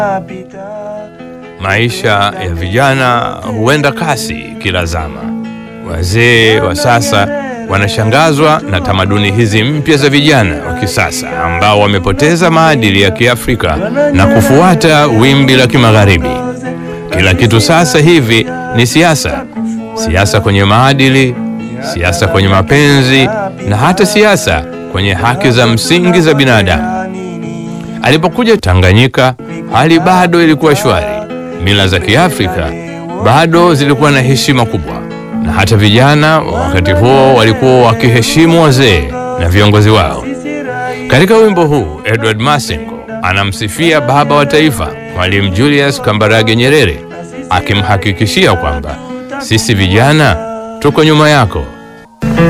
Maisha ya vijana huenda kasi kila zama. Wazee wa sasa wanashangazwa na tamaduni hizi mpya za vijana wa kisasa ambao wamepoteza maadili ya Kiafrika na kufuata wimbi la Kimagharibi. Kila kitu sasa hivi ni siasa, siasa kwenye maadili, siasa kwenye mapenzi na hata siasa kwenye haki za msingi za binadamu. Alipokuja Tanganyika, hali bado ilikuwa shwari. Mila za Kiafrika bado zilikuwa na heshima kubwa, na hata vijana wa wakati huo walikuwa wakiheshimu wazee na viongozi wao. Katika wimbo huu, Edward Masengo anamsifia baba wa taifa Mwalimu Julius Kambarage Nyerere, akimhakikishia kwamba sisi vijana tuko nyuma yako